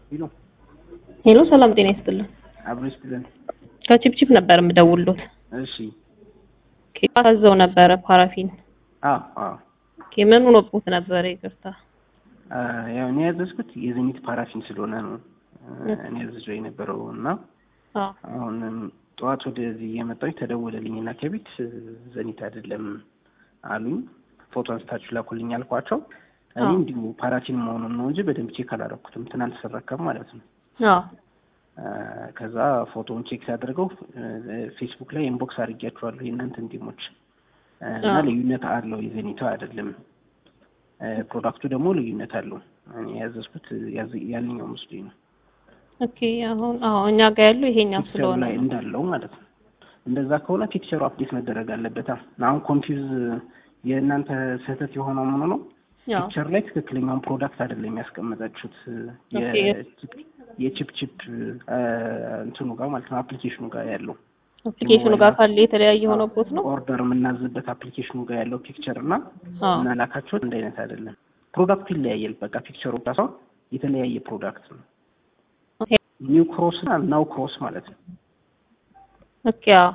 ሄሎ ሄሎ ሰላም ጤና ይስጥልን። አብሮ ይስጥልን። ከቺፕቺፕ ነበር የምደውልሎት። እሺ ኬክ ታዘው ነበረ ፓራፊን። አዎ አዎ ኦኬ ምን ሆኖብዎት ነበረ? ይቅርታ። አ፣ ያው እኔ ያዘዝኩት የዘኒት ፓራፊን ስለሆነ ነው እ፣ እኔ ያዘዘው የነበረው እና አዎ አሁንም ጠዋት ወደዚህ እየመጣሁኝ ተደወለልኝ እና ከቤት እ፣ ዘኒት አይደለም አሉኝ። ፎቶ አንስታችሁ ላኩልኝ አልኳቸው። እኔ አዎ። እንዲሁ ፓራፊን መሆኑን ነው እንጂ በደንብ ቼክ አላረኩትም። ትናንት ስረከብ ማለት ነው። አዎ አ፣ ከዛ ፎቶውን ቼክ ሲያደርገው እ፣ ፌስቡክ ላይ ኢንቦክስ አድርጊያቸዋለሁ የእናንተን ቲሞች እ፣ እና አዎ። ልዩነት አለው የዘኒቷ አይደለም። እ፣ ፕሮዳክቱ ደግሞ ልዩነት አለው። እኔ ያዘዝኩት ያዝ- ያንኛው መስሎኝ ነው ኦኬ አሁን አዎ እኛ ጋር ያለው ይሄኛው ፒክቸሩ ስለሆነ ላይ ነው። እንዳለው ማለት ነው። እንደዛ ከሆነ ፒክቸሩ አፕዴት መደረግ አለበት። አሁን ኮንፊውዝ የእናንተ ስህተት የሆነው ምኑ ነው? ያው ፒክቸር ላይ ትክክለኛውን ፕሮዳክት አይደለም ያስቀመጣችሁት ኦኬ። የቺፕ ቺፕ እንትኑ ጋር ማለት ነው አፕሊኬሽኑ ጋር ያለው አፕሊኬሽኑ ጋር ካለ የተለያየ ሆኖበት ነው። ኦርደር የምናዝበት አፕሊኬሽኑ ጋር ያለው ፒክቸር እና አዎ እናላካቸው አንድ አይነት አይደለም። ፕሮዳክቱ ይለያያል። በቃ ፒክቸሩ ብቻ ሳይሆን የተለያየ ፕሮዳክት ነው። ኦኬ ኒው ክሮስ እና ናው ክሮስ ማለት ነው። ኦኬ አዎ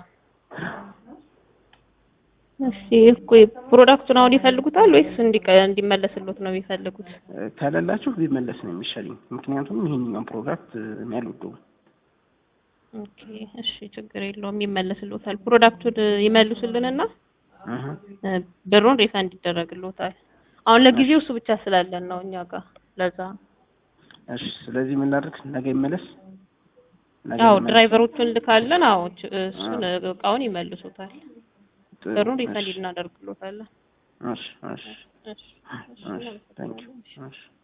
እሺ ቆይ ፕሮዳክቱን አሁን ይፈልጉታል ወይስ እንዲቀ እንዲመለስሎት ነው የሚፈልጉት? ከሌላችሁ ቢመለስ ነው የሚሻለኝ። ምክንያቱም ይሄኛውን ፕሮዳክት እኔ አልወደውም። ኦኬ እሺ ችግር የለውም ይመለስሎታል። ፕሮዳክቱን ይመልሱልንና እህ እ፣ ብሩን ሪፈንድ ይደረግሎታል። አሁን ለጊዜው እሱ ብቻ ስላለን ነው እኛ ጋር ለዛ ነው። እሺ፣ ስለዚህ ምን ላድርግ? ነገ ይመለስ። ነገ አዎ ይመለስ። ድራይቨሮቹን ልካለን። አዎ ች- እሱን እቃውን ይመልሱታል። ጥሩ፣ ብሩን ሪፈንድ እሺ፣ እናደርግሎታለን። እሺ፣ እሺ፣ እሺ እሺ እሺ፣ ታንኪዩ። እሺ